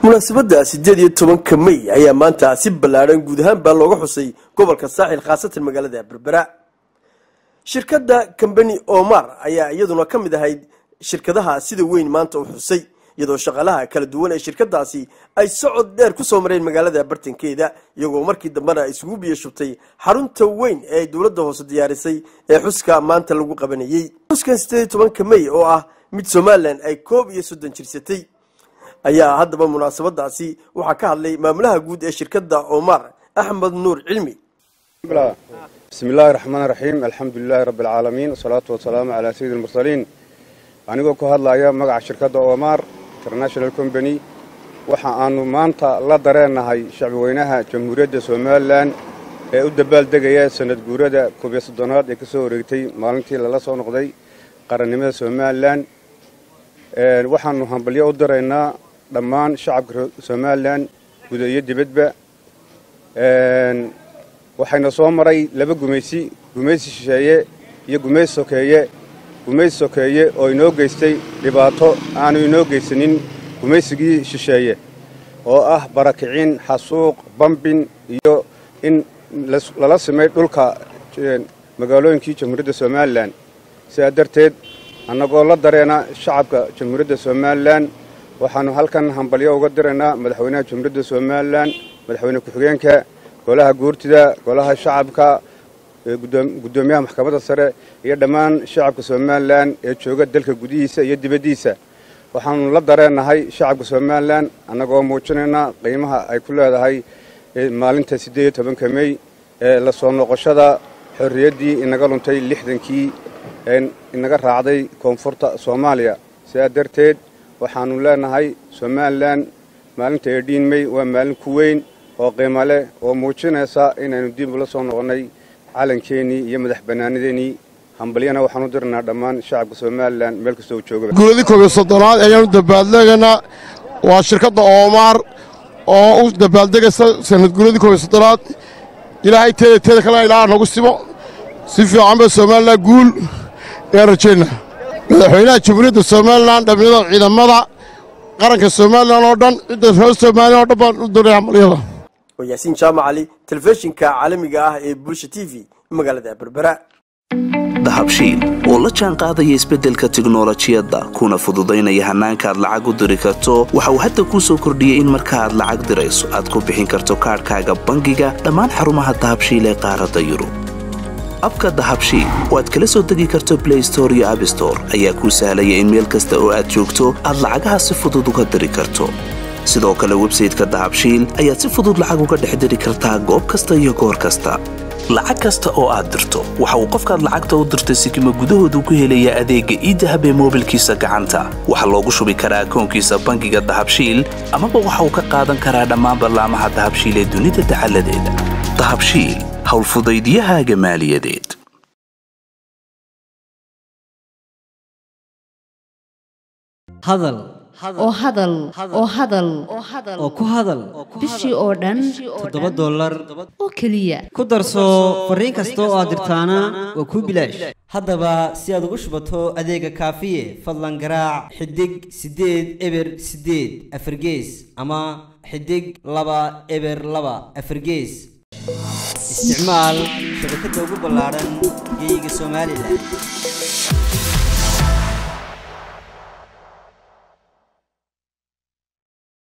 munaasabadda sideed iyo tobanka may ayaa maanta si ballaadhan guud ahaan baa looga xusay gobolka saaxil khaasatan magaalada berbera shirkadda combani omar ayaa iyaduna ka mid ahayd shirkadaha sida weyn maanta u xusay iyadoo shaqaalaha kala duwan ee shirkadaasi ay socod dheer ku soo mareen magaalada bartankeeda iyagoo markii dambena isugu biyo shubtay xarunta weyn ee ay dowladda hoose diyaarisay ee xuska maanta lagu qabanayey xuskan sideed iyo tobanka may oo ah mid somalilan ay koob iyo soddon jirsatay ayaa haddaba munaasabadaasi waxaa ka hadlay maamulaha guud ee shirkadda omar axmed nuur cilmi bismi illaahi raxmaan raxiim alxamdu lilaahi rabbi alcaalamiin wasalaatu wasalaamu calaa sayidi almursaliin anigoo ku hadlaya magaca shirkadda omar international combany waxa aanu maanta la dareennahay shacbiweynaha jamhuuriyadda somalilan ee u dabaaldegaya sanad guurada koob iyo soddonaad ee ka soo wareegtay maalintii lala soo noqday qarannimada somalilan waxaanu hambalyo u diraynaa dhammaan shacabka somalilan guda iyo dibadba waxayna soo maray laba gumaysi gumaysi shisheeye iyo gumaysi sokeeye gumaysi sokeeye oo inoo geystay dhibaato aanu inoo geysanin gumaysigii shisheeye oo ah barakicin xasuuq bambin iyo in lala simay dhulka magaalooyinkii jamhuuriyadda somalilan sidaa darteed annagoo la dareena shacabka jamhuuriyadda somalilan waxaannu halkan hambalyo uga diraynaa madaxweynaha jamhuuriyadda somalilan madaxweyne ku-xigeenka golaha guurtida golaha shacabka guddoomiyaha maxkamadda sare iyo dhammaan shacabka somalilan ee jooga dalka gudihiisa iyo dibaddiisa waxaannu la dareennahay shacabka somalilan annagoo muujinaynaa qiimaha ay ku leedahay maalinta siddeed iyo tobanka mey ee la soo noqoshada xorriyaddii inaga luntay lixdankii inaga raacday koonfurta soomaaliya sidaa darteed waxaannu leenahay somalilan maalinta eedhiin mey waa maalin ku weyn oo qiimo leh oo muujinaysa inaynu dib ula soo noqonnay calankeenii iyo madax bannaanideennii hambalyana waxaanu dirnaa dhammaan shacabka somalilan meel kastoo jooga guuladii koob iyo soddonaad ayaanu dabaaldegaynaa waa shirkadda oomaar oo u dabaaldegaysa sanad guuladii koob iyo soddonaad ilaahay teeda teeda kalena ilaaha nagu simo si fiican ba somalilan guul ee rajayna madaxweynaha jamhuuriyadda somalilan dhamiyada ciidamada qaranka somalilan oo dhan cidda reer somalilan oo dhan baan u diray hambalyada waa yaasiin jaamac cali telefishinka caalamiga ah ee bulsha t v magaalada berbera dahabshiil oo la jaan qaadaya isbeddelka tiknolojiyadda kuna fududaynaya hannaanka aad lacag u diri karto waxa uu hadda kuu soo kordhiyey in marka aad lacag dirayso aad ku bixin karto kaadhkaaga bangiga dhammaan xarumaha dahabshiil ee qaaradda yurub abka dahabshiil oo aad kala soo degi karto blay store iyo abstore ayaa kuu sahlaya in meel kasta oo aad joogto aad lacagaha si fudud uga diri karto sidoo kale websayteka dahabshiil ayaad si fudud lacag uga dhex diri kartaa goob kasta iyo goor kasta lacag kasta oo aad dirto waxa uu qofkaad lacagta u dirtay sikima gudahoodu ku helayaa adeegga iidahab ee moobilkiisa gacanta waxaa loogu shubi karaa akoonkiisa bangiga dahabshiil amaba waxa uu ka qaadan karaa dhammaan ballaamaha dahabshiil ee dunida dacaladeeda dahabshiil howlfudaydyahaaga maaliyadeed hadal oo hadal oo hadal oo ku hadal bishii oo dhan toddoba dollar oo keliya ku darso fariin kasta oo aad dirtaana waa kuu bilaash haddaba si aad ugu shubato adeega kaafiye fadlan garaac xidig siddeed eber siddeed afargees ama xidig laba eber laba afargees isticmaal shabakadda ugu ballaadhan geeyiga somalilan